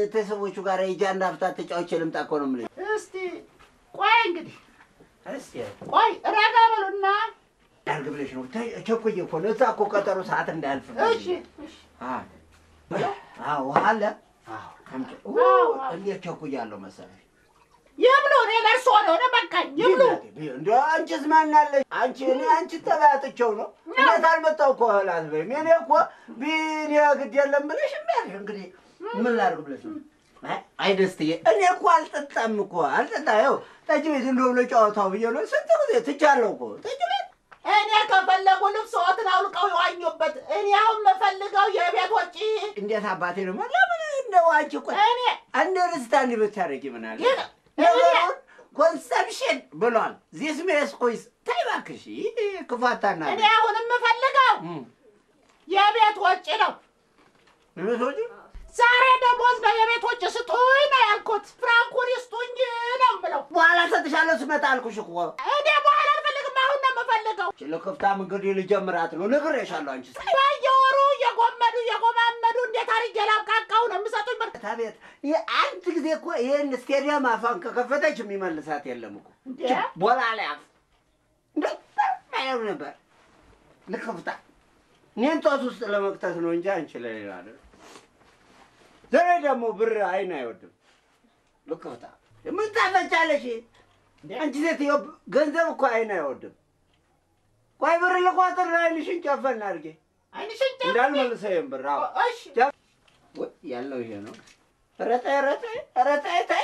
ቤተሰቦቹ ጋር ሂጂ አንድ ሀፍታ ተጫውቼ ልምጣ እኮ ነው የምልሽ። እስቲ ቆይ እንግዲህ እስኪ ቆይ ረጋ በሉና ያርግ ብለሽ ነው ተይ፣ ቸኩዬ እኮ ነው እዛ እኮ ቀጠሮ ሰዓት እንዳያልፍ እሺ እሺ አዎ አዎ ውሃ አለ አዎ አምጪ ኡ፣ አዎ። እንዴት ቸኩያለሁ መሰለሽ ይብሉ እኔ ለእርሶ ነው እኔ በቃኝ ይብሉ እንደ አንቺስ ማናለሽ? አንቺ እኔ አንቺ ተባያጥቸው ነው እውነት አልመጣሁ እኮ እህል አትበይም። እኔ እኮ ቢኔ ግድ የለም ብለሽ እምቢያለሽ። እንግዲህ ምን ላድርግ ብለሽ ነው? አይ- አይ ደስትዬ፣ እኔ እኮ አልጠጣም እኮ አልጠጣ ይኸው ጠጅ ቤት እንደው ብሎ ጨዋታው ብዬ ነው ስንት ጊዜ ትቻለሁ እኮ ጠጅ ቤት እኔ ከፈለጉ ልብስዎትን አውልቀው ይዋኙበት እኔ አሁን የምፈልገው የቤት ወጪ እንዴት አባቴ ነው ለምን እንደው አንቺ እኮ እኔ አንደርስታንድ ብታደርጊ ምን አለ ይህ- ነገሩን ኮንሰፕሽን ብሏል። ዚስ ሜስ ኮይስ ተይ እባክሽ ይህ ክፋታና እኔ አሁን የምፈልገው የቤት ወጪ ነው ምቶች ዛሬ ደሞዝ ነው የቤት ወጪ ስጡኝ ነው ያልኩት ፍራንኩን ይስጡኝ ነው የምለው በኋላ ሰጥሻለሁ ስመጣ አልኩሽ እኮ እኔ በኋላ አልፈልግም አሁን ነው የምፈልገው ለከፍታም እንግዲህ ልጀምራት ነው ነግሬሻለሁ። አንቺ በየወሩ እየጎመዱ እየጎማመዱ እንዴት አድርጌ ላብቃቃው ነው የምሰጡኝ ብር ታቤት አንድ ጊዜ እኮ ይህን ስቴዲየም አፋን ከከፈተች የሚመልሳት የለም እኮ እንዴ? ቦላ ላይ አፍ እንደማየው ነበር ልከፍታ እኔን ጦስ ውስጥ ለመክተት ነው እንጂ አንቺ ለሌላ አይደለም። ዛሬ ደግሞ ብር አይን አይወድም። ልከፍታ ምን ታፈጫለሽ? አንቺ ሴትዮ ገንዘብ እኮ አይን አይወድም። ቆይ ብር ልቋጥር አይንሽን ጨፈን አድርጌ አይንሽን ጨፍኝ። እንዳልመልሰው ይሄን ብር አዎ እሺ ወይ ያለው ይሄ ነው። ረጠ ረጠ ረጠ ታይ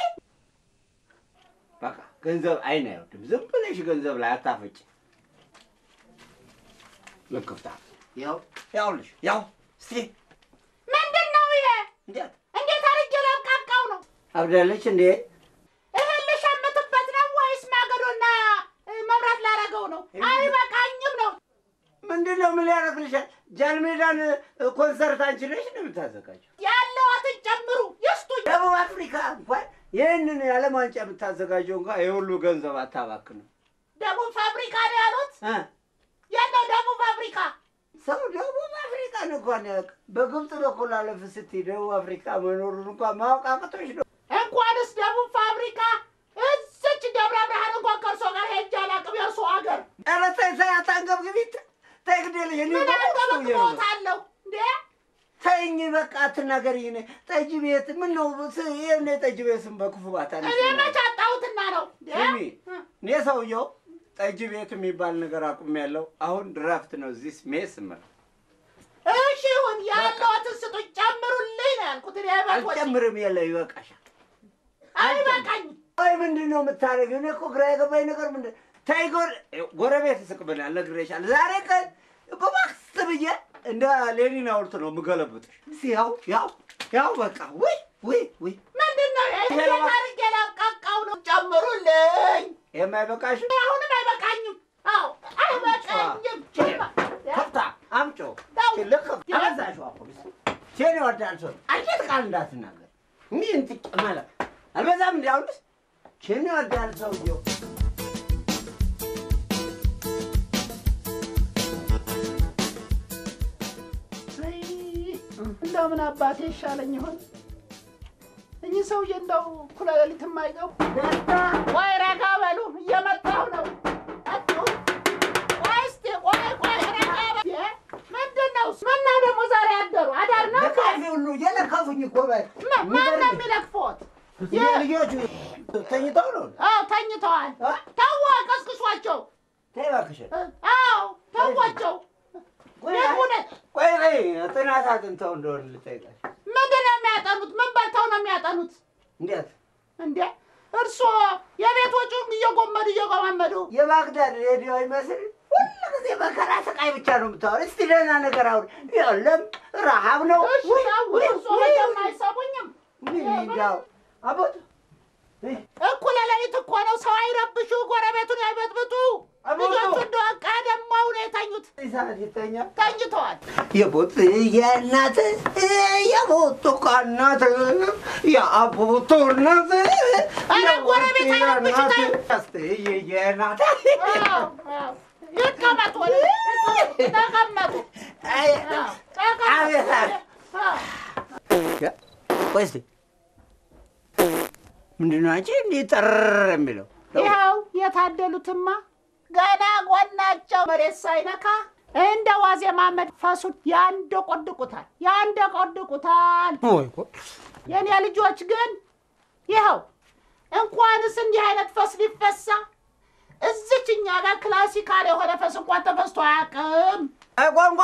በቃ ገንዘብ አይን አይወድም። ዝም ብለሽ ገንዘብ ላይ አታፈጭ። ልክፍታ ያው ያውልሽ ያው እስቲ ምንድን ነው ይሄ እንዴት እንዴት አድርጌ ላብቃቃው ነው አብዳለች እንዴ? እህል ልሸምትበት ነው ወይስ ማገዶና እ፣ መብራት ላረገው ነው አይበቃኝም ነው ምንድን ነው ምን ሊያደርግልሻል? ጃልሜዳን እ፣ ኮንሰርት አንቺ ነሽ ነው የምታዘጋጀው? ያለዋትን ጨምሩ ይስጡኝ ደቡብ አፍሪካ እንኳን ይህንን የዓለም ዋንጫ የምታዘጋጀው እንኳን የሁሉ ገንዘብ አታባክንም ደቡብ ፋብሪካ ነው ያሉት እ ያለው ደቡብ ፋብሪካ ሰው ደቡብ አፍሪካን እንኳን ያውቅ በግብፅ በኩል አለፍ ስትይ ደቡብ አፍሪካ መኖሩን እንኳን ማወቅ አቅቶሽ ነው። እንኳንስ ደቡብ ፋብሪካ እዚች ደብረ ብርሃን እንኳን ከእርሶ ጋር ሄጄ አላውቅም የእርሶ ሀገር ኧረ ተይ ተይ አታንገብግቢት። ተይ ግዴለሽ እኔ ምን በቁርሱ ብዬ ነው። አንገበግቦታለሁ እንዴ ተይኝ በቃ አትናገሪኝ። እኔ ጠጅ ቤት ምን ነው ስ- ይሄን የጠጅ ቤት ስም በክፉ ባታነሺ እኔ ነው። መች አጣሁትና ነው እንዴ? ስሚ እኔ ሰውየው ጠጅ ቤት የሚባል ነገር አቁሜያለሁ። አሁን ድራፍት ነው እዚህ ሜስ ምር እሺ ይሁን ያለዋትን ስጡኝ ጨምሩልኝ ነው ያልኩት እኔ ቤት ወጪ አልጨምርም። የለ ይበቃሻል። አይበቃኝም ወይ ምንድን ነው የምታደርጊው? እኔ እኮ ግራ የገባኝ ነገር ምንድን ተይ፣ ጎረ- ጎረቤት ይስቅብናል። ነግሬሻለሁ። ዛሬ ቀን በማክስ ብዬ እንደ ሌኒን ሐውልት ነው የምገለብጥሽ። እስኪ ያው ያው ያው በቃ ወይ ወይ ወይ ምንድን ነው ይሄ? ይሄ ነው። እንዴት አድርጌ ላብቃቃው ነው ጨምሩልኝ የማይበቃሽ አሁንም አይበቃኝም አዎ አይበቃኝም ከፍታ አምጮ ተው። ልክ አበዛሽው። አሁን ሴን ይወዳል ሰው አንቺት ቃል እንዳትናገር ምን እንትቅ ማለት አልበዛም። እንዲያውንስ ሴን ይወዳል ሰውየው አይ፣ እንደው ምን አባቴ ይሻለኝ ይሆን? እኚህ ሰውዬ እንደው እኩለ ሌሊት የማይገቡ ወይ ረጋ በሉ፣ እየመጣሁ ነው። አጡ ቆይ እስኪ ቆይ ቆይ ረጋ በሉ። እ? ምንድን ነው? ምነው ደግሞ ዛሬ አደሩ? አዳር ነው እንዴ? ለካፌ ሁሉ እየለከፉኝ እኮ በይ ማ- ማን ነው የሚለክፎት? ልጆቹ ተኝተው ነው። አዎ ተኝተዋል። እ? ተዋ፣ ቀስቅሷቸው። ተይ እባክሽን። እ? አዎ ተዋቸው። ቆይ የእውነት ቆይ ቆይ ጥናት አጥንተው እንደሆነ ልጠይቃሽ። ምንድን ነው የሚያጠኑት? ምን በልተው ነው የሚያጠኑት? እንዴት እንዴ እርስዎ የቤት ወጪውን እየጎመዱ እየጎማመዱ የባግዳድ ሬዲዮ ይመስል ሁሉ ጊዜ መከራ ስቃይ ብቻ ነው የምታወሪ። እስቲ ደህና ነገር አሁን የለም ረሃብ ነው። እሺ ውይ፣ ተው፣ ውይ፣ እርስዎ ውይ፣ መቼም አይሰሙኝም። ምን እንዳው አቦት ውይ፣ እኩለ ሌሊት እኮ ነው። ሰው አይረብሹ፣ ጎረቤቱን አይበጥብጡ። አቦቱ። ልጆቹ እንደው ቀደመው ነው የተኙት፣ እዚህ ሰዓት ይተኛል። ተኝተዋል። የቦት የእናት የቦቱ እናት የአቦቱ እናት ኧረ ጎረቤት አይረብሽ፣ ተይው። የእናት አዎ፣ አዎ። ይቀመጡ፣ ወደ ተቀመጡ። አዎ፣ አቤት፣ ተቀመጡ። አቤት። አዎ። ቆይ እስኪ ምንድን ነው አንቺ እንዲህ ጠር የሚለው? ይኸው የታደሉትማ ገና ጎናቸው መሬት ሳይነካ እንደ ዋዜማ መንፈሱን ያንደቆድቁታል ያንደቆድቁታል። ወይ እኮ የኔ ልጆች ግን ይኸው እንኳንስ እንዲህ አይነት ፈስ ሊፈሳ እዚች እኛ ጋር ክላሲካል የሆነ ፈስ እንኳን ተፈስቶ አያውቅም። አይ ቋንቋ፣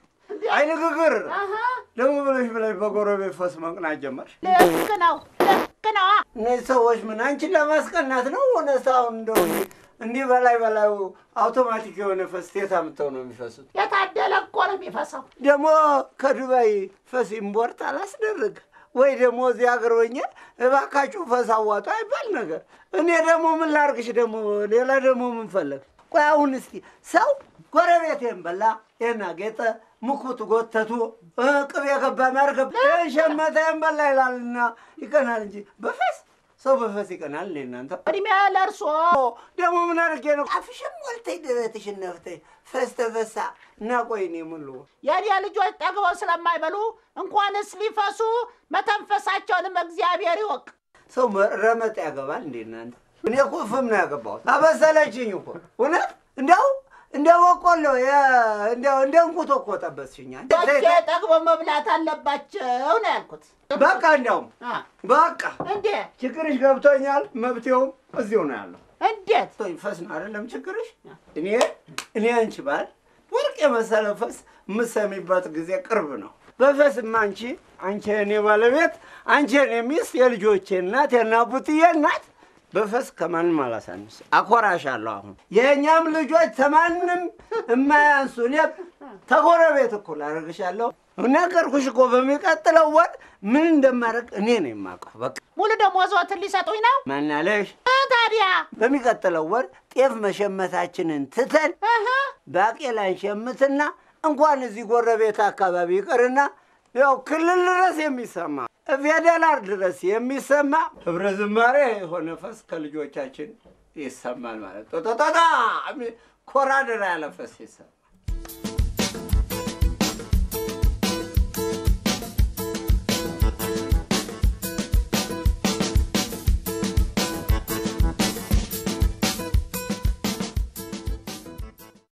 አይ ንግግር አሀ፣ ደግሞ ብለሽ ብለሽ በጎረቤት ፈስ መቅናት ጀመርሽ። ልክ ነው ልክ ነው። እነዚህ ሰዎች ምን አንቺን ለማስቀናት ነው? እውነት አሁን እንደው እንዲህ በላይ በላዩ አውቶማቲክ የሆነ ፈስ የት አምጥተው ነው የሚፈሱት? የታደለ እኮ ነው የሚፈሳው። ደግሞ ከዱባይ ፈስ ኢምፖርት አላስደርግ ወይ ደግሞ እዚህ ሀገር ሆኜ እባካችሁ ፈስ አዋጡ አይባል ነገር። እኔ ደግሞ ምን ላርግሽ? ደግሞ ሌላ ደግሞ ምን ፈለግ? ቆይ አሁን እስቲ ሰው ጎረቤቴን በላ ይህን አጌጠ ሙኩት ጎተቱ እ ቅቤ ገባ ማርገብ ሸመተን በላ ይላልና ይቀናል እንጂ በፈስ ሰው በፈስ ይቀናል እንዴ እናንተ? እድሜ ለእርሶ ደግሞ ምን አድርጌ ነው አፍሽም ሞልተይ ደረትሽን ነፍተይ ፈስ ተፈሳ እና ቆይ እኔ ምን ልሆን? የኔ ልጆች ጠግበው ስለማይበሉ እንኳንስ ሊፈሱ መተንፈሳቸውንም እግዚአብሔር ይወቅ። ሰው ረመጥ ያገባል እንዴ እናንተ? እኔ እኮ ፍም ነው ያገባሁት። አበሰለችኝ እኮ እውነት። እንዲያው እንደ በቆሎ የ- እንዲያው እንደ እንቁቶ እኮ ጠበስሽኛ። ልጆቼ ጠግበው መብላት አለባቸው ነው ያልኩት። በቃ እንዲያውም አ፣ በቃ እንዴ ችግርሽ ገብቶኛል። መብቴውም እዚሁ ነው ያለው። እንዴት ቶኝ ፈስ ነው አይደለም ችግርሽ። እኔ እኔ አንቺ ባል ወርቅ የመሰለ ፈስ የምሰሚበት ጊዜ ቅርብ ነው። በፈስማ አንቺ አንቺ የእኔ ባለቤት፣ አንቺ የእኔ ሚስት፣ የልጆቼ እናት፣ የናቡትዬ እናት በፈስ ከማንም አላሳንስ። አኮራሻለሁ። አሁን የእኛም ልጆች ተማንም የማያንሱ እኔ ተጎረቤት እኩል አደርግሻለሁ። ነገርኩሽ እኮ በሚቀጥለው ወር ምን እንደማደርግ እኔ ነው የማውቀው። በቃ ሙሉ ደሞዝዎትን ሊሰጡኝ ነው ማናለሽ እ፣ ታዲያ በሚቀጥለው ወር ጤፍ መሸመታችንን ትተን እህ፣ ባቄላ እንሸምትና እንኳን እዚህ ጎረቤት አካባቢ ይቅርና ያው ክልል ድረስ የሚሰማ ፌዴራል ድረስ የሚሰማ ህብረ ዝማሬ የሆነ ፈስ ከልጆቻችን ይሰማል ማለት ጦጦጦጣ ኮራደራ ያለ ፈስ ይሰማል።